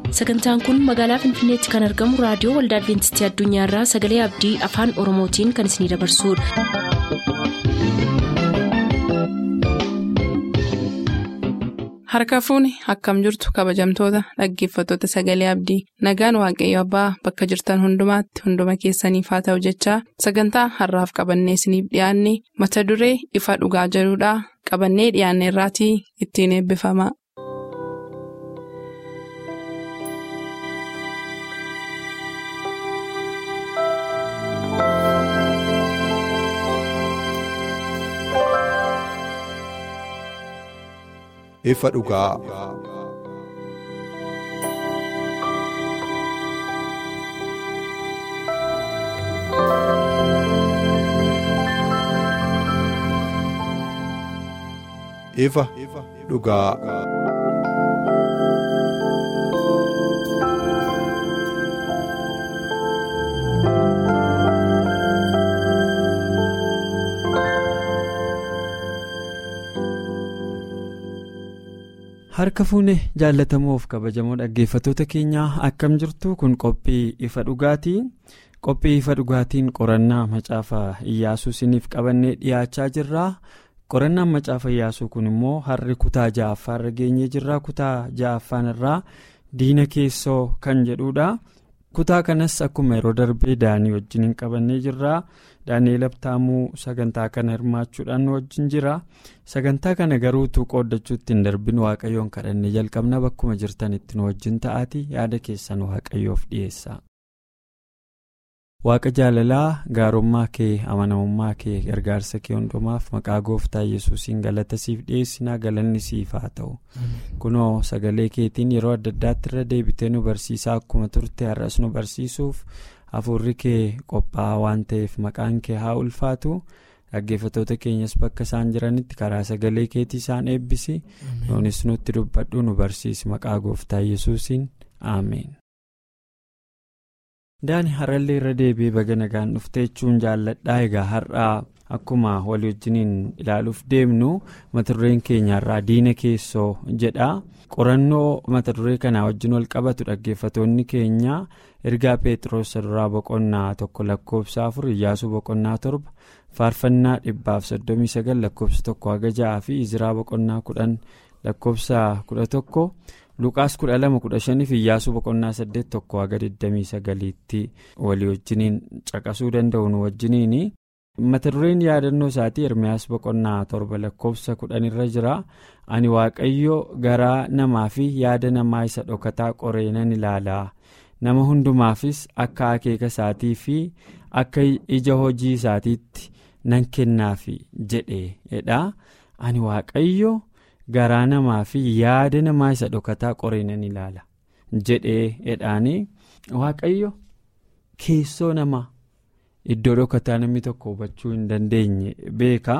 sagantaan kun magaalaa finfinneetti kan argamu raadiyoo waldaa adventistii addunyaarraa sagalee abdii afaan oromootiin kan isinidabarsudha. harka fuuni akkam jirtu kabajamtoota dhaggeeffattoota sagalee abdii nagaan waaqayyo abbaa bakka jirtan hundumaatti hunduma keessaniif haa ta'u jechaa sagantaa harraaf qabannee isiniif dhiyaanne mata duree ifa dhugaa jedhudhaa qabannee dhiyaanne irraatii ittiin eebbifama. ifa dhugaa. ifa dhugaa. harka fuune jaallatamoof kabajamoo dhaggeeffattoota keenyaa akkam jirtu kun qophii ifa dhugaatii qophii ifa dhugaatiin qorannaa macaafa iyyaasuu isiniif qabannee dhiyaachaa jirra qorannaan macaafa iyyaasuu kun immoo harri kutaa ja'affaarra geenyee jirra kutaa ja'affaan irraa diina keessoo kan jedhudha kutaa kanas akkuma yeroo darbee daanii wajjin qabannee jirra daani'eel abtaamuu sagantaa kana hirmaachuudhaan nu wajjin jira sagantaa kana garuutuu qooddachuutti hin darbin waaqayyoon kadhannee jalqabna bakkuma jirtanitti nu wajjin ta'aati yaada keessan waaqayyoof dhiyeessa. waaqa jaalalaa gaarummaa kee amanamummaa kee gargaarsa kee hundumaaf maqaa gooftaa yesuusiin galata siif dhiyeessinaa galanni siif haa ta'u kunoo sagalee keetiin yeroo adda addaatti irra deebitee nu barsiisaa akkuma turte har'as nu barsiisuuf. hafuurri kee qophaa'aa waan ta'eef maqaan kee haa ulfaatu dhaggeeffattoota keenyas bakka isaan jiranitti karaa sagalee keetii isaan eebbisi nuunis nutti dubbadhu nu barsiisi maqaa gooftaa yesuusiin ameen. daani har'allee irra deebi'ee baga nagaan dhufte jechuun jaalladhaa egaa har'aa akkuma walii wajjiniin ilaaluuf deemnu mata dureen keenyarraa diina keessoo jedha qorannoo mata duree kanaa wajjin wal qabatu dhaggeeffatoonni keenya ergaa peetiroos duraa boqonnaa tokko lakkoofsa afur iyyaasuu boqonnaa torba faarfannaa dhibbaaf soddomii sagal lakkoofsa tokko haga ja'aa fi iziraa boqonnaa kudhan lakkoofsa kudha tokko luqaas kudha lama kudha shaniif iyyaasuu boqonnaa saddeet tokko haga digdamii sagaliitti walii wajjiniin caqasuu danda'u nu wajjiniini. mata dureen yaadannoo isaatii ermiyaas boqonnaa torba lakkoofsa kudhanirra jira ani waaqayyo garaa namaa fi yaada namaa isa dhokataa qoree nan ilaalaa nama hundumaafis akka akeeka isaatii fi akka ija hojii isaatiitti nan kennaafi jedheedha ani waaqayyo garaa namaa fi yaada namaa isa dhokataa qoree nan ilaala jedheedhaani waaqayyo keessoo namaa. Iddoo dhokataa namni tokko hubachuu hin dandeenye beeka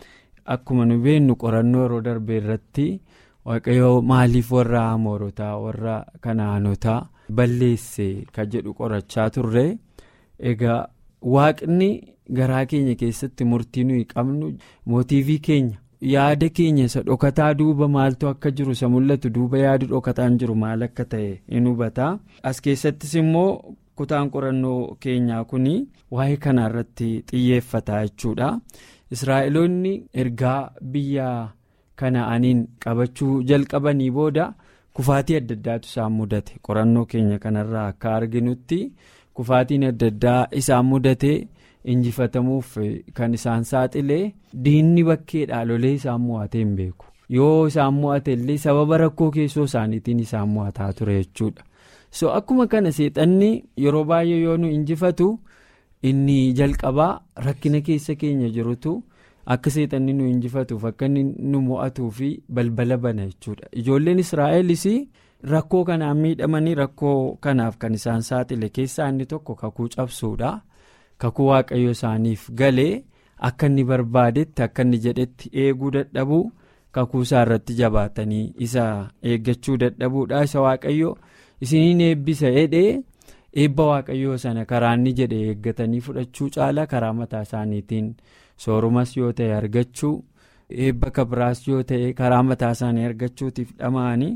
akkuma nu beennu qorannoo yeroo darbe irratti waaqayyoo maaliif warra amoorotaa warra kanaanotaa balleesse ka jedhu qorachaa turre egaa waaqni garaa keenya keessatti murtii nuyi qabnu mootiivii keenya yaada keenya isa dhokataa duuba maaltu akka jiru isa mul'atu duuba yaadu dhokataan jiru maal akka ta'e in hubata as keessattis immoo. kutaan qorannoo keenyaa kun waa'ee kanaa irratti xiyyeeffata jechuudha israa'eloonni ergaa biyya kana'aniin qabachuu jalqabanii booda kufaatii adda addaatu isaan mudate qorannoo keenya kanarraa akka arginutti kufaatiin adda addaa isaan mudate injifatamuuf kan isaan saaxilee diinni bakkeedhaa lolee isaan mo'atee hin beeku yoo isaan mo'ate illee sababa rakkoo keessoo isaaniitiin isaan mo'ataa ture jechuudha. so akkuma kana seexanni yeroo baay'ee yoo nu injifatu inni jalqabaa rakkina keessa keenya jirutu akka seexanni nu injifatuuf akka inni nu mo'atuu fi balbala bana jechuudha ijoolleen israa'elis rakkoo kanaan miidhamanii rakkoo kanaaf kan isaan saaxile keessaa inni tokko kakuu cabsuudha kakuu waaqayyo isaaniif galee akka inni barbaadetti akka inni jedhetti eeguu dadhabuu kakuu isaa irratti jabaatanii isa eeggachuu dadhabuudha isa waaqayyo. isiniin eebbisa jedhee eebba waaqayyoo sana karaa inni jedhe eeggatanii fudhachuu caala karaa mataa isaaniitiin soorumas yoo ta'e argachuu eebba kabiraas yoo ta'e karaa mataa isaanii argachuutiif dhama'anii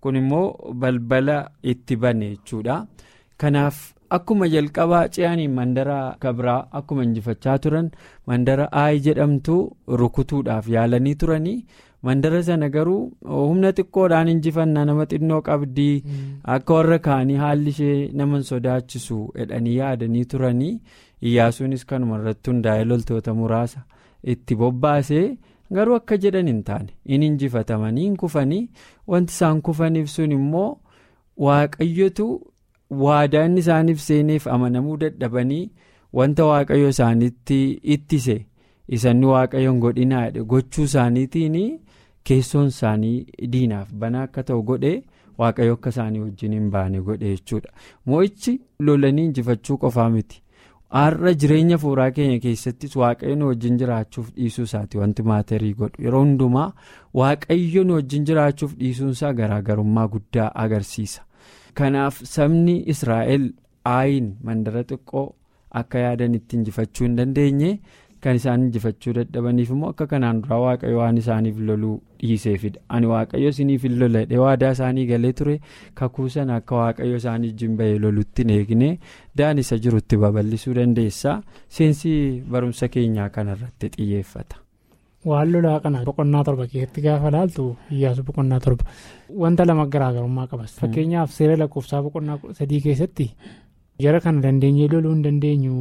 kun immoo balbala itti bane jechuudha kanaaf akkuma jalqabaa ce'anii mandara kabraa akkuma injifachaa turan mandara aayi jedhamtu rukutuudhaaf yaalanii turanii mandara sana garuu humna xiqqoodhaan injifannaa nama xinnoo qabdii akka warra kaanii haalli ishee nama sodaachisu jedhanii yaadanii turanii iyyaasuunis kanuma irratti hundaa'ee loltoota muraasa itti bobbaasee. garuu akka jedhan hin taane in injifatamanii hin kufanii wanti isaan kufaniif sun immoo waaqayyotu waadaa inni isaaniif seeneef amanamuu dadhabanii wanta waaqayyo isaanitti ittise isanni waaqayyoon godhinaa gochuu isaaniitiin keessoon isaanii diinaaf banaa akka ta'u godhe waaqayyo akka isaanii wajjin hin baane godhe jechuudha mo'ichi lolanii injifachuu qofaa miti. har'a jireenya fuuraa keenya keessattis waaqayyo nu wajjin jiraachuuf dhiisuu isaati wanti maatarii godhu yeroo hundumaa waaqayyo nu wajjin jiraachuuf dhiisuunsaa garaagarummaa guddaa agarsiisa kanaaf sabni israa'el aayin mandara xiqqoo akka yaadan itti injifachuu hin dandeenye kan isaan injifachuu dadhabaniif immoo akka kanaan duraa waaqayyo waan isaaniif loluu dhiiseefidha ani waaqayyo isiniif hin loladhe waadaa isaanii galee ture kakuu sana akka waaqayyo isaanii wajjin bahee lolutti hin eegne daan isa jirutti babal'isuu dandeessa seensi barumsa keenyaa kanarratti xiyyeeffata. waan lolaa kana boqonnaa torba keessatti gaafa laaltu iyyaasu boqonnaa torba wanta lama garaagarummaa qabas fakkeenyaaf seera lakkoofsaa boqonnaa sadii keessatti jara kana dandeenyee loluu hin dandeenyu.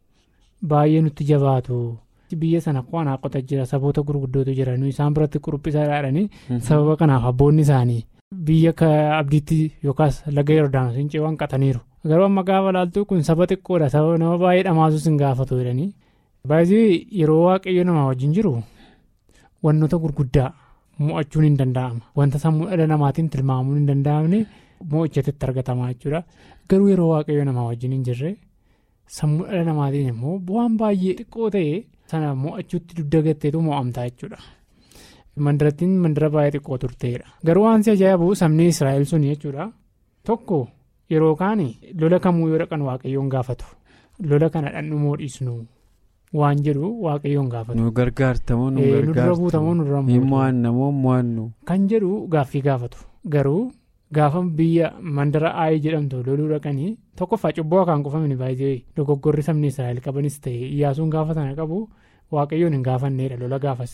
baay'ee nutti jabaatu biyya sana qo'anaa qota jira saboota gurguddootu jira isaan biratti quruphisaa dhaadhanii sababa kanaaf abboonni isaanii biyya abdiitti yookaas laga yordaanos hin ceewwan qataniiru garuu amma gaafa laaltu kun saba xiqqoodha sababa nama baay'ee dhamaasus hin gaafatu jedhanii baay'ee yeroo waaqayyo namaa wajjin jiru wantoota gurguddaa mo'achuun hin danda'ama wanta sammuu dhala namaatiin tilmaamuun hin danda'amne mo'ichatti argatama jechuudha garuu yeroo waaqayyo namaa wajjin hin jirre. sammuu dhala namaatiin immoo bu'aan baay'ee xiqqoo ta'e sana mo'achuutti dugda gatteetu mo'amtaa jechuudha. mandarattiin mandara baay'ee xiqqoo turteedha garuu waan si ajaa'ibu sabni israa'el sun jechuudha tokko yeroo kaan lola kamuu yoo dhaqan waaqayyoon gaafatu lola kana dhandhumoo dhiisnu waan jedhu waaqayyoon gaafatu. nu gargaartamoo nu gargaartamoo nu dura mo'annamoo mo'annu. kan jedhu gaaffii gaafatu garuu. gaafa biyya mandara aayii jedhamtu loluu dhaqanii tokkoffaa cubboo akaan qofamini baay'ee dogoggorri sabni israa'el qabanis ta'e iyyaasuun gaafa sana qabu waaqayyoon hin gaafanneedha lola gaafas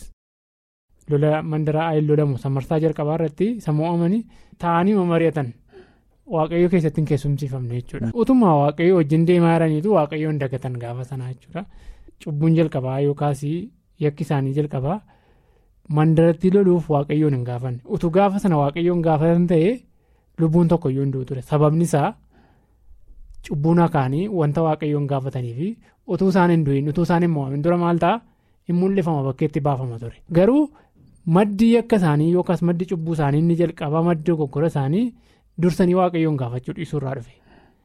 lola mandara aayii lolamu samarsaa jalqabaa irratti sammuu amanii taa'anii mari'atan waaqayyoo keessatti hin keessumsiifamne jechuudha utuma waaqayyoo wajjin deemaa jiraniitu waaqayyoon dagatan gaafa sanaa jechuudha cubbuun jalqabaa yookaas yakki isaanii jalqabaa mandaratti loluuf waaqayyoon hin gaafanne utuu gaafa sana waaqayyoon gaafatan ta'e. lubbuun tokko iyyuu hin du'u ture sababni isaa cubbuun akaanii wanta waaqayyoon gaafatanii fi utuu isaan hin du'in utuu isaan hin mo'amin dura maal ta'a hin mul'ifama bakkeetti baafama ture garuu maddi akka isaanii yookaas maddi cubbuu isaanii inni jalqabaa maddi dogoggora isaanii dursanii waaqayyoon gaafachuu dhiisuu irraa dhufe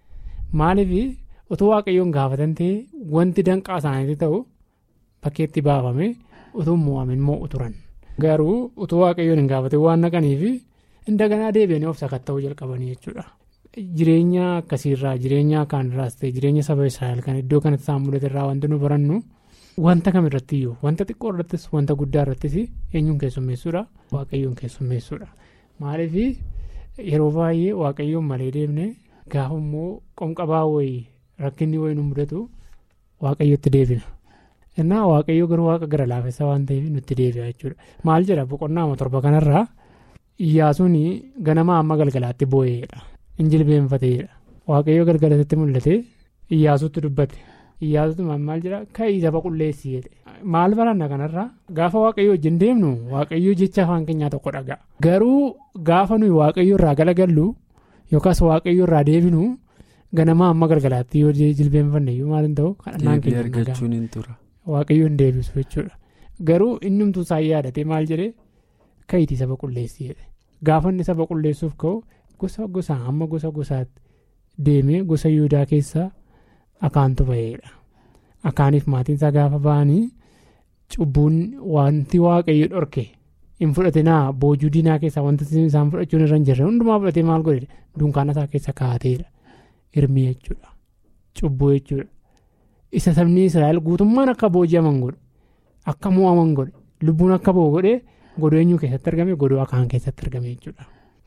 maaliif utuu waaqayyoon gaafatan ta'e wanti danqaa isaaniitti ta'u bakkeetti baafame utuu hin mo'amin mo'u turan garuu utuu waaqayyoon hin gaafatin waan naqaniif. Indaganaa deebi'anii of sakatta'uu jalqabanii jechuudha. Jireenya akkasiirraa jireenya kaanirraas ta'e jireenya saba Israa'el kan iddoo kanatti isaan mul'ate irraa wanti nu barannu wanta kam irratti iyyuu wanta xiqqoo irrattis wanta guddaa irrattis eenyuun keessummeessuudha waaqayyoon keessummeessuudha. Maaliif yeroo baay'ee waaqayyoon malee deemne gaafa immoo qomqabaa wayii rakkinni wayii nu mudatu waaqayyotti deebina. Innaa waaqayyoo garuu waaqa gara laafessa waan ta'eef nutti deebi'a jechuudha. Maal jedha boqonnaa torba kanarraa. Iyyaasuun ganama amma galgalaatti boo'eedha. Injilbeenfateedha. Waaqayyoo galgalatti mul'ate Iyyaasuutti dubbate. Iyyaasuutti maal jedha ka'ii saba qulleessii jedhe. Maal baranna kanarraa gaafa waaqayyoo wajjin deemnu waaqayyoo jecha afaan keenyaa tokko dhaga'a. Garuu gaafa nuyi waaqayyoo irraa galagallu yookaas waaqayyoo irraa deebinu ganama amma galgalaatti yoo jilbeenfanne iyyuu maal hin ta'u kadhannaan keenya argachuun hin tura. Waaqayyoo hin deebisu jechuudha. Garuu inni humtuu isaa yaadate maal jedhee ka'iitii saba qulleessii jedhe. Gaafa inni saba qulleessuuf ka'u gosa gosaan hamma gosa gosaatti deemee gosa yuudaa keessaa akaantu ba'eedha. Akaaniif maatiin isaa gaafa ba'anii cubbuun wanti waaqayyo dhorke hin fudhatinaa boojuu diinaa keessaa wanti isaan fudhachuun irra hin jirre hundumaa fudhatee maal godhe dunkaana isaa keessa kaa'ateedha. Hirmii jechuudha. Cubbuu jechuudha. Isa sabni Israa'el guutummaan akka booji'aman godhe akka mo'aman godhe lubbuun akka ba'u godhee. godoo eenyuu keessatti argame godoo akaan keessatti argame jechuudha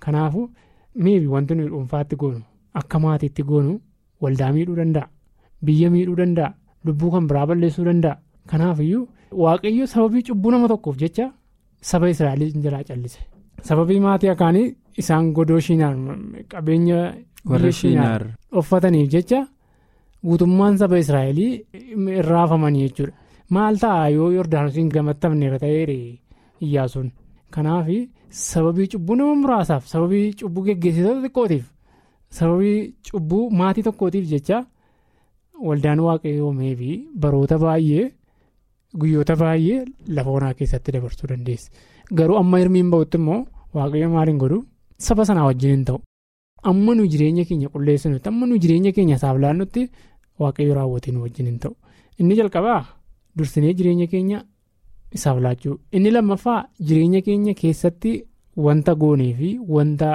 Kanaafuu miibi wanti nuyi dhuunfaatti goonu akka maatiitti goonu waldaa miidhuu danda'a. Biyya miidhuu danda'a. Lubbuu kan biraa balleessuu danda'a. Kanaafiyyuu waaqayyo sababii cubbuu nama tokkoof jecha saba Israa'eliin jalaa callise. Sababii maatii akaanii isaan godoo shiinaar qabeenya warra shiinaar uffataniif jecha guutummaan saba Israa'elii irraafamanii jechuudha. Maal ta'a yoo Yordaanosiin gamattamneera ta'eere iyyaasuun. Kanaaf sababii cubbuu nama muraasaaf sababii cubbuu geggeessitoota xiqqootiif sababii cubbuu maatii tokkootiif jecha waldaan waaqayyoomee fi baroota baay'ee guyyoota baay'ee lafa onaa keessatti dabarsuu dandeessi. Garuu amma hirmiin ba'utti immoo waaqayyo maaliin godhu saba sanaa wajjin hin ta'u. Amma nu jireenya keenya qulleessinutti amma nu jireenya keenya isaaf laannutti waaqayyo raawwatee nu wajjin hin ta'u. Inni jalqabaa dursinee jireenya keenya isaaf laachuu. Inni lammaffaa jireenya keenya keessatti wanta goonee fi wanta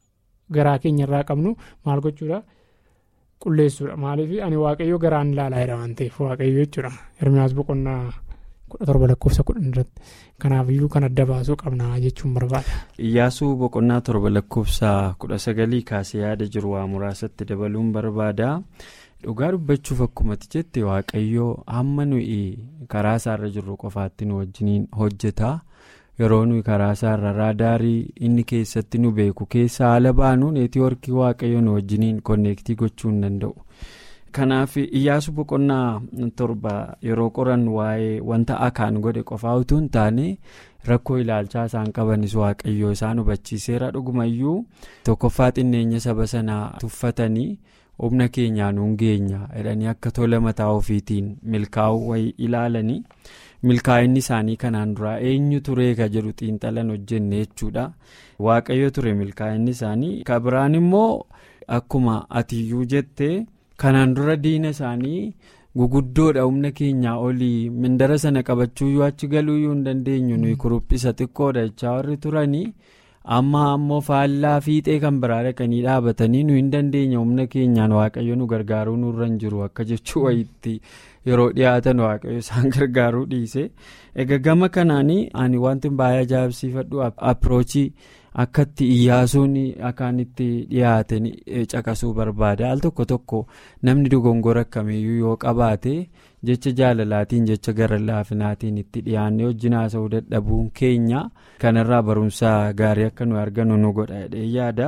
garaa keenya irraa qabnu maal gochuudha qulleessuudha. Maaliif ani waaqayyo garaan ilaalaa jira waan ta'eef waaqayyo jechuudha. Hirmiyaas boqonnaa kudha torba lakkoofsa kudhan irratti. Kanaafiyyuu kan adda baasuu qabna jechuun barbaada. Iyyaasuu boqonnaa torba lakkoofsa kudha sagalii kaasee yaada jiru waa muraasatti dabaluun barbaada. Dhugaa dubbachuuf akkumatti jette waaqayyoo hamma nuyi karaa isaarra jirru qofaatti nu wajjiniin hojjeta. Yeroo nuyi karaa isaarra raadaarii inni keessatti nu beeku keessa haala baanu neetiwoorkii waaqayyoo nu wajjiniin konneektii gochuu hin danda'u. Kanaaf iyyaasu boqonnaa torba yeroo qoran waa'ee wanta akaan godhe qofaa utuu hin taane rakkoo ilaalchaa isaan qabanis waaqayyoo isaan hubachiiseera dhugumayyuu tokkoffaa xinneenya saba sanaa tuffatanii humna keenyaan hungeenya jedhanii akka tola mataa ofiitiin milkaa'uu wayii ilaalanii milkaa'inni isaanii kanaan duraa eenyu turee ka jedhu xiinxalan hojjenne jechuudha waaqayyo ture milkaa'inni isaanii kan biraan immoo akkuma atiyyuu jette. kanaan dura diina isaanii guguddoodha humna keenyaa olii mindara sana qabachuuyyuu achi galuuyyuu hin dandeenyu nuyi kuruphisa xiqqoodha jechaa warri turanii amma ammoo faallaa fiixee kan biraa dhaqanii dhaabatanii nu hin dandeenya humna keenyaan waaqayyo nu gargaaruu nurra hin jiru akka jechuu wayitti yeroo dhiyaatan waaqayyo isaan gargaaruu dhiise egaa gama kanaanii ani wanti baay'ee ajaa'ibsiifadhu appiroochii. akkatti iyyaasuun akkaan itti dhiyaaten caqasuu barbaada al tokko tokko namni dogongora akkamiyyuu yoo qabaate jecha jaalalaatiin jecha gara laafinaatiin itti dhiyaannee wajjin haasa'uu dadhabuun keenya kanarraa barumsa gaarii akka nu argannu nu godha jedhee yaada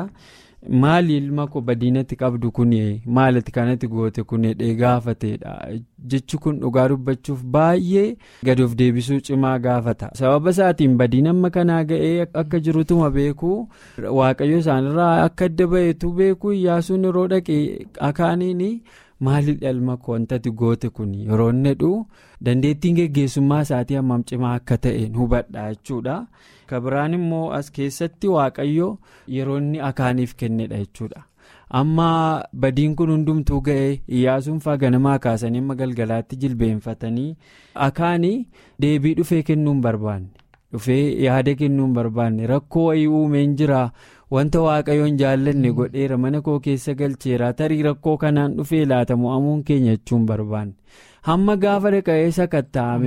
maali ilma koo badiinatti qabdu kun maaliti kanatti goote kun jedhee gaafateedha jechi kun dhugaa dubbachuuf baay'ee gadi of deebisuu cimaa gaafata sababa isaatiin badiin amma kanaa ga'ee akka jirutuma beekuu waaqayyo isaanirraa akka adda ba'eetu beekuu iyyaasuun yeroo dhaqee akaaniin maalidha ilma koo wantati goote kun yeroo inni jedhu dandeettiin geggeessummaa isaatii hammam cimaa akka ta'e hubadha jechuudha. kabiraan immoo as keessatti waaqayyo yeroo inni akaaniif kennedha jechuudha amma badiin kun hundumtuu ga'e iyyaasuun faa ganamaa kaasanii amma galgalaatti jilbeenfatanii akaanii deebii dhufee kennuu hin barbaanne dhufee yaada kennuu hin barbaanne rakkoo wayii uumeen jira wanta waaqayyoon jaallanne godheera mana koo keessa galcheera tarii rakkoo kanaan dhufee laata mo'amuun keenya jechuun hin barbaanne. hamma gaafa dhaqa'ee sakatta'ame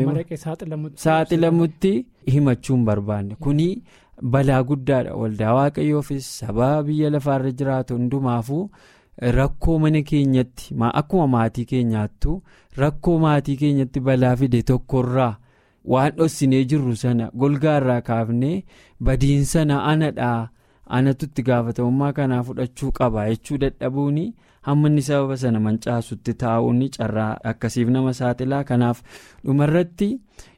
saaxilamutti himachuun barbaanne kuni balaa guddaadha waldaa waaqayyoofis sabaa biyya lafaarra jiraatu hundumaafuu rakkoo mana keenyatti akkuma maatii keenyaattu rakkoo maatii keenyatti balaa fide tokkorraa waan dhossinee jirru sana golgaarraa kaafnee badiin sana anadhaa anatu itti gaafatamummaa kanaa fudhachuu qaba jechuu dadhabuuni. hamma inni sababa sana mancaasutti taa'uun carraa akkasiif nama saaxilaa kanaaf dhumarratti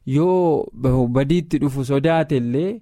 yoo badiitti dhufu sodaate illee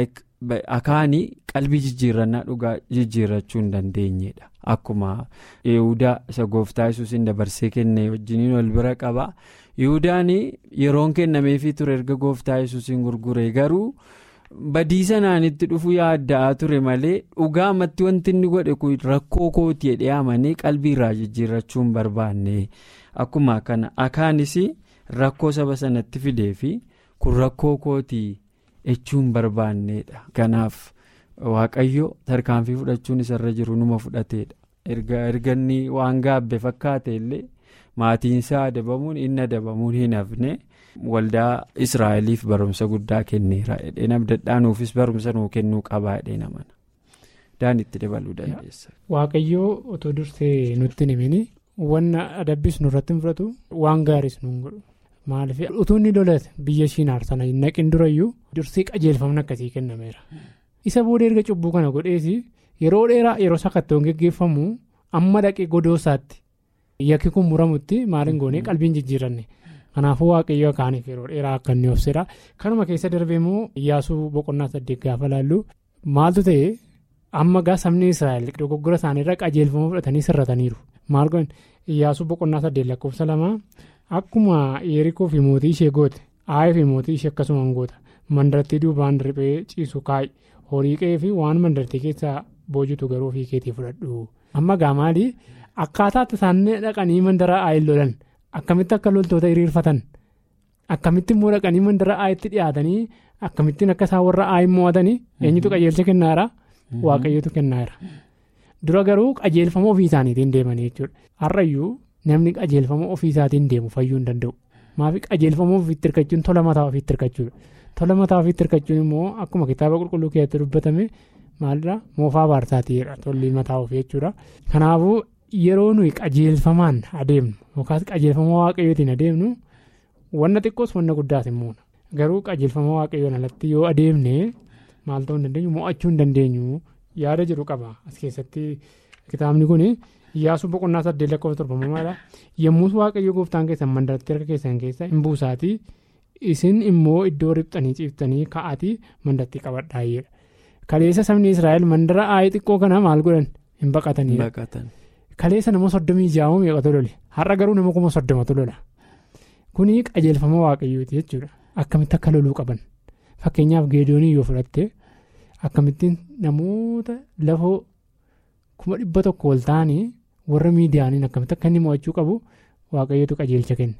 akaanii qalbii jijjiirannaa dhugaa jijjiirrachuu hin dandeenyedha akkuma yihudaa isa gooftaa yesuusiin dabarsee kenne wajjiniin wal bira qaba yihudaan yeroon kennameefii ture erga gooftaa yesuusiin gurgure garuu. badii sanaan itti dhufu yaadda'aa ture malee dhugaamatti wanti inni godhe kun rakkoo kooti jedhee amanee qalbii irraa jijjiirrachuu hin barbaanne akkuma kana akaanis rakkoo saba sanatti fidee fi kun rakkoo kootii jechuu hin barbaanneedha kanaaf waaqayyo tarkaanfii fudhachuun isarra jiru numa fudhateedha erga inni waan gaabbe fakkaate illee maatiinsaa adabamuun inni adabamuun hin hafne. waldaa israa'eliif barumsa guddaa kenneera jedheen abdadhaanuufis barumsa nuu kennuu qabaa jedheen amana daanitti dabaluu dandeessa. Waaqayyoo otoo dursee nutti himini wanna adabbis nurratti hin fudhatu waan gaariis nu godhu maaliif utuu inni lolate biyya shiinaar sana hin naqin durayyuu dursee qajeelfamni akkasii kennameera. Isa booda erga cubbuu kana godheesi yeroo dheeraa yeroo sakattoon geggeeffamu amma dhaqee godoosaatti yakki kun muramutti maaliin goonee qalbiin jijjiiranne. Kanaafuu waaqayyo kaaniif yeroo dheeraa akka inni obsedha. Kanuma keessa darbee immoo Iyyaasuu boqonnaa saddeet gaafa laallu maaltu ta'e amma gaa sabni Israa'el dogoggora isaaniirra qajeelfama fudhatanii sirrataniiru. Maal godhan Iyyaasuu boqonnaa saddeet lakkoofsa lamaa akkuma Yerikoo fi mootii ishee goote Aayii fi mootii ishee akkasuma goota mandarattii duubaan riphee ciisu kaa'i horii qe'ee fi waan mandarattii keessaa boojitu garuu ofii keetii fudhadhu. Amma gaa maali akkaataatti isaan dhaqanii mandara Aayiin lolan. Akkamitti akka loltoota hiriirfatan akkamitti immoo dhaqanii mandara aayitti dhiyaatanii akkamittiin akka isaan warra aayin mo'atanii eenyutu qajeelcha kennaara waaqayyotu kennaara. Dura garuu qajeelfama ofii isaaniitiin deemanii jechuudha. Har'ayyuu namni qajeelfama ofii isaatiin deemu fayyuu hin danda'u. Maafi qajeelfama ofiitti hirkachuun tola mataa ofiitti hirkachuudha. Tola mataa ofiitti hirkachuun immoo akkuma kitaaba qulqulluu keessatti dubbatame maalidhaa moofaa baarsaatiidha tolli mataa ofii jechuudha. Kanaafuu. Yeroo nuyi qajeelfamaan adeemnu yookaas qajeelfama waaqayyootiin adeemnu wanna xiqqoos wanna guddaas hin muuna garuu qajeelfama waaqayyoon alatti yoo adeemne maal ta'uu hin dandeenyu mo'achuu hin dandeenyu yaada jedhu qaba as keessatti kitaabni kun Iyyaasuu boqonnaa saddeet lakkoofsa torbamamaadha yommus waaqayyo gooftaan keessan mandaratti harka keessan keessa hin buusaatii isin immoo iddoo riphxanii ciiftanii ka'aatii mandaratti qabadhaayedha kaleessa sabni israa'el mandara aayii xiqqoo kana maal godhan hin baqatanii. Kaleessa nama soddomii jaa'uu meeqatu lole har'a garuu nama kuma soddomatu lola kuni qajeelfama waaqayyooti jechuudha akkamitti akka loluu qaban fakkeenyaaf geedoonii yoo fudhatte akkamittiin namoota lafoo kuma dhibba tokko ol ta'anii warra miidiyaaniin akkamitti akka inni mo'achuu qabu waaqayyootu qajeelcha kenne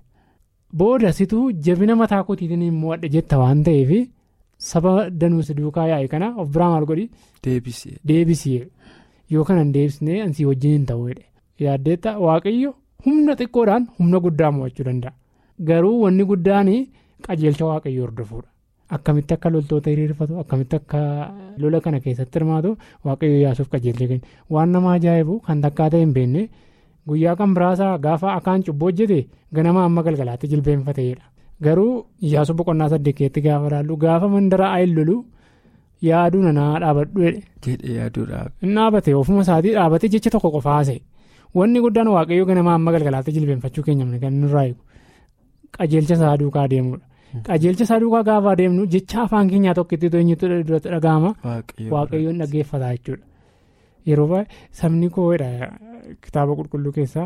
booda situu jabina mataa kootiitiin immoo adda jetta waan ta'eef saba danuusi duukaa yaa'e kana of biraa maal godhi deebisee. yoo kanan deebisnee ansii wajjin hin ta'uudha yaaddeetta waaqayyo humna xiqqoodhaan humna guddaa mo'achuu danda'a garuu wanni guddaan qajeelcha waaqayyo hordofuudha akkamitti akka loltoota hiriirfatu akkamitti akka lola kana keessatti hirmaatu waaqayyo yaasuuf qajeelcha kenna waan nama ajaa'ibu kan takkaa ta'e hin beekne guyyaa kan biraasaa gaafa akaan cubboo hojjete ganama amma galgalaatti jilbeenfateedha garuu iyyaasuu boqonnaa saddeetti gaafa laallu gaafa mandara ayin lolu. yaaduu nanaa dhaabadhu jedhee yaaduudhaaf. Inni dhaabate ofuma isaatii dhaabate jecha tokko qofaase wanni guddaan waaqayyo ganama amma galgalaatti jilbeenfachuu keenya kan nurraa eegu qajeelcha isaa duukaa deemudha. Qajeelcha isaa duukaa gaafa adeemnu jecha afaan keenyaa tokkotti eenyutu duratti dhaga'ama waaqayyoon dhaggeeffata jechuudha. Yeroo baay'ee sabni koodha kitaaba qulqulluu keessaa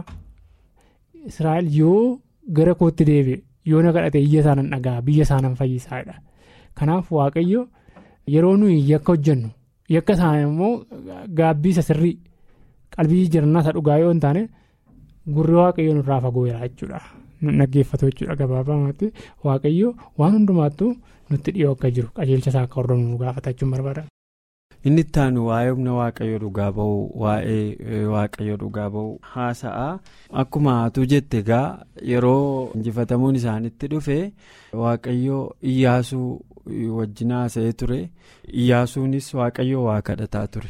Israa'el yoo gara kootti deebi'e yoo na kadhate iyya isaanan dhagaa biyya isaanan fayyisaadha. Kanaaf waaqayyo. Yeroo nuyi yakka hojjennu yakka isaanii immoo gaabbii isa sirrii qalbii jijjiirannaa isa dhugaa yoo hin taane gurri waaqayyo nurraa fagooyera jechuudha. Dhaggeeffatu jechuudha gabaabumatti waaqayyo waan hundumaattuu nutti dhiyoo akka jiru qajeelcha isaa akka hordofnu nu gaafatachuun barbaada. Inni itti aanu waa'ee humna waaqayyo dhugaa bahu waa'ee waaqayyo dhugaa bahu haasa'a akkuma atu jette egaa yeroo injifatamuun isaanitti dhufe waaqayyo iyyaasuu. wajjin haasa'ee ture iyyaasuunis waaqayyo waa kadhataa ture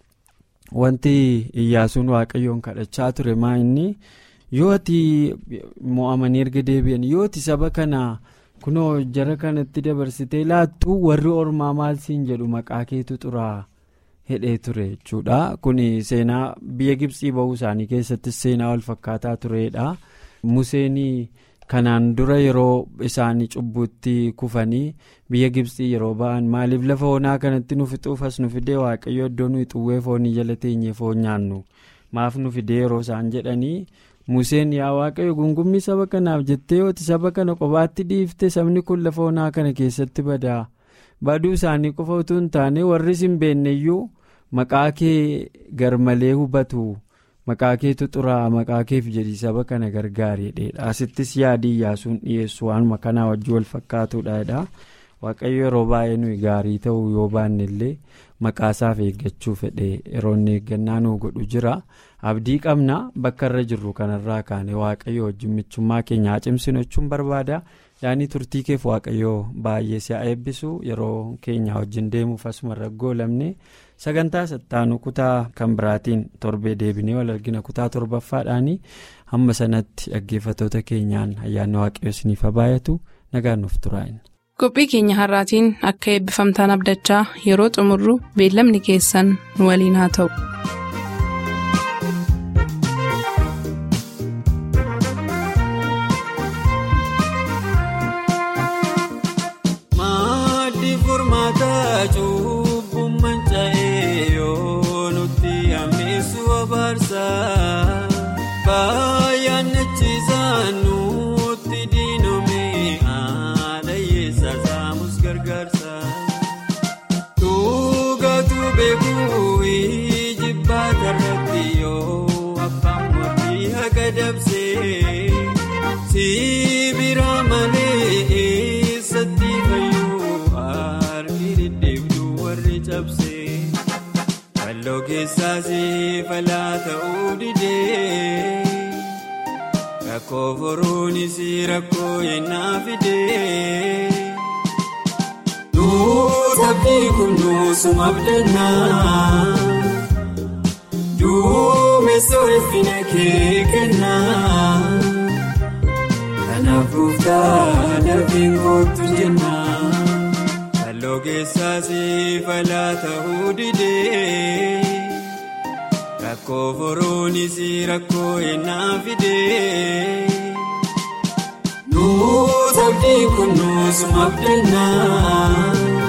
wanti iyyaasuun waaqayyoon kadhachaa ture maa inni yoo ati mo'amanii erga deebi'an yoo ati saba kana kunoo jara kanatti dabarsitee laattuu warri ormaa maal siin jedhu maqaa keetu xuraa hidhee ture jechuudha kun seenaa biyya gibsii bahuu isaanii keessattis seenaa wal fakkaataa turedha museenii. kanaan dura yeroo isaanii cubbuutti kufanii biyya gibsii yeroo ba'an maaliif lafa onaa kanatti nu fixuuf as nu fidee waaqayyo iddoo nuyi xuwwee foonii jala teenyee foon nyaannu maaf nu fidee yeroo isaan jedhanii museen yaa waaqayyo gungummii saba kanaaf jettee yooti saba kana qobaatti dhiifte sabni kun lafa onaa kana keessatti badaa baduu isaanii qofa utuu hin taane warri hin beekneyyuu maqaa kee garmalee hubatu. maqaa keetu xuraa maqaa keef jedhii saba kana gargaareedha asittis yaadii iyyaasuun dhiyeessu waanuma kanaa wajjin wal fakkaatuudha waaqayyo yeroo baay'ee nuyi gaarii ta'uu yoo baanne illee maqaasaaf eeggachuu fedhe yeroo inni eeggannaa nuu godhu jira abdii qabna bakka irra jirru kanarraa kaane waaqayyo wajjin michummaa keenya haa cimsinu jechuun barbaada yaanii turtii keef waaqayyoo baay'ee si haa eebbisu yeroo keenya wajjin deemuuf asuma raggoolamne sagantaa sattaanu kutaa kan biraatiin torbee deebinee wal argina kutaa torbaffaadhaanii hamma sanatti dhaggeeffatoota keenyaan ayyaanni waaqayyo isiniif haa baay'atu nagaan nuuf turaa'in. qophii keenya har'aatiin akka eebbifamtaan abdachaa yeroo xumurru beellamni keessan nu waliin haa ta'u. Sibira malee eessatti fayyuu argi deddeebituu warri cabsee Kalloo keessaas falaa ta'uu didee Rakkoo foruunis rakkoo yennaa fidee Nuutabni kun nuusuma abdannaa Duumessa ulfina kee kennaa. Kanaaf gooftaa dafii kootu jennaa. Kalloo keessaas falaa ta'uu didee. Rakkoo foruunis rakkoo yennaa fidee. Nuutabni kun nuusuma abdannaa.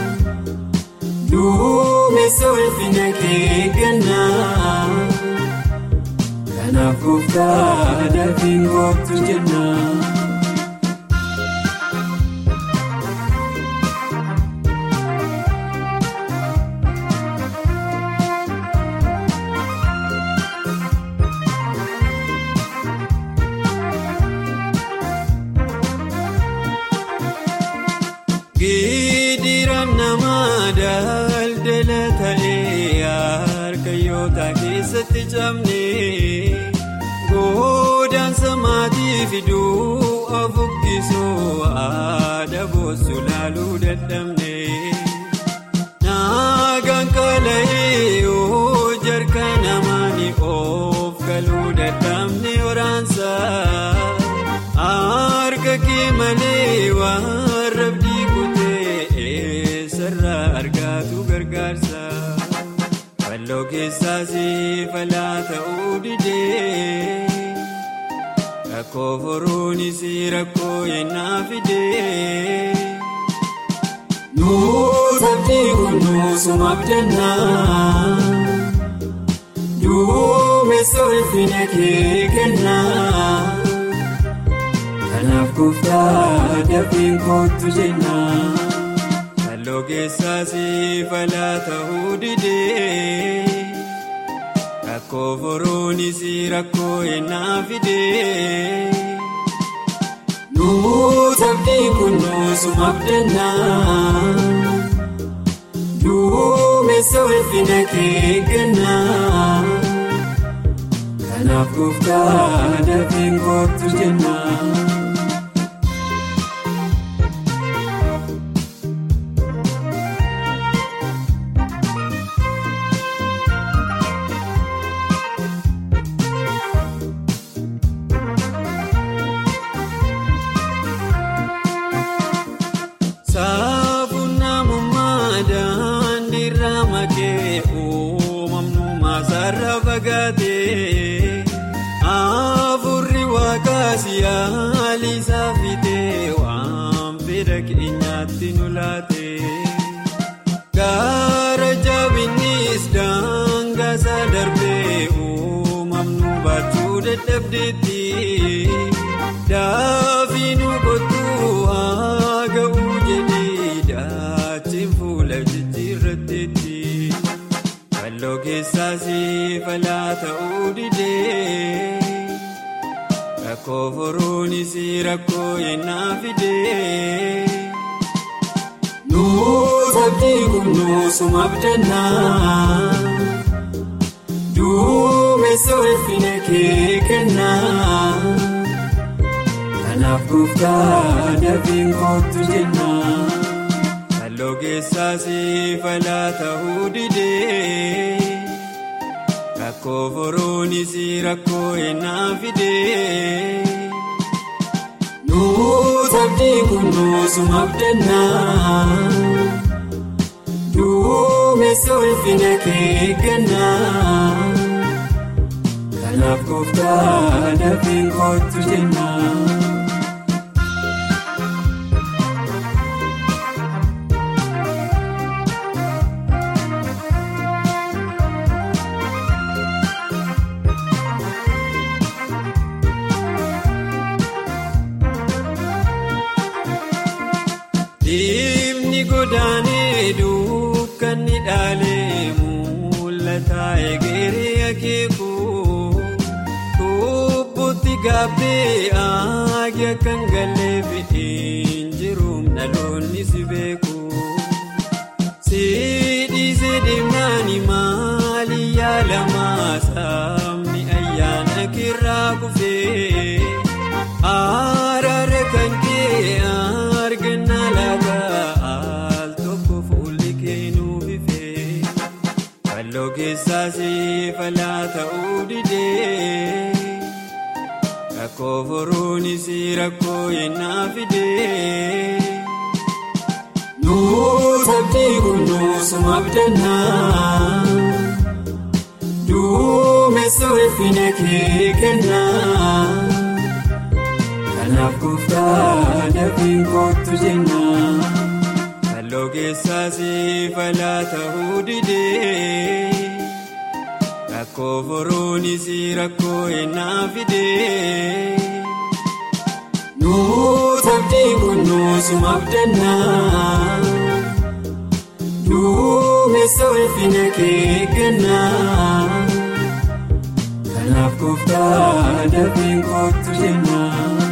Duumessa ulfina kee kennaa. Kanaaf gooftaa dafii kootu jennaa. Gidiraan namaa daldala ta'ee harkayyoota keessatti cabnee godaansa maatii fiduu afuukkisoo aadaa boossuu laaluu dadhabnee naagaan kala'ee yoo jarka namaanii of galuu dadhabne waraansaa harka kee malee waan rabdii kutee eessarraa argaatu gargaarsa falloo keessaas falaa ta'uu didee rakkoo foruunis rakkoo yennaa fidee nuutabni kun nuusuma abdannaa duumessa ulfina kee kennaa. Kanaaf gooftaa dafii kootu jennaa. Kalloo keessaas falaa ta'uu didee. Rakkoo foruunis rakkoo yennaa fidee. Nuutabni kun nuusuma abdannaa. Duumessa ulfina kee kennaa. Kanaaf gooftaa dafii kootu jennaa. Afurri waaqaasiyaalii saafitee waan fedha keenyaatti nu laate. Gaara jabinnis daangaasaa darbee uumamnu baachuu dadhabdeetti. Daafii nu kottuu haa ga'uu jedhee daachiin fuula jijjiirratteetti. Kalloo keessaas falaa ta'uu didee. Rakkoo foruunis rakkoo yennaa fidee. Nuuta abdii kunuunsuma abdannaa. Duumessa ulfina kee kennaa. Kanaaf gooftaa dafii kootu jennaa. Halluu keessaas falaa ta'uu didee. Rakkoo foroonis rakkoo ennaa fidee. Nuuta abdii kunuunsuma abdannaa. Duumessa ulfina kee kennaa. Kanaaf gooftaa dafii kootu jennaa. Diimni godaanee dukkanni dhaalee mul'ata egeree akeeku kubbuutti gaabbee aagi akkan galee fi'iin jiruun dhaloonni si beeku. Siidhiisee deemnaan maali yaalamaa saamni ayyaana kirraa kufee araara kan kee argannaa laata al tokko fuulli keenuu ifee falloo keessaas falaa ta'uu didee rakkoo foroonis rakkoo yennaa fidee. Nuuta abdii kunuunsuma abdannaa. Duumessa ulfina kee kennaa. Kanaaf gooftaa dafii kootu jennaa. Halluu keessaas falaa ta'uu didee. Rakkoo foroonis rakkoo ennaa fidee. Nuuta abdii kunuunsuma abdannaa. Duumessa ulfina kee kennaa. Kanaaf gooftaa dafii kootu jennaa.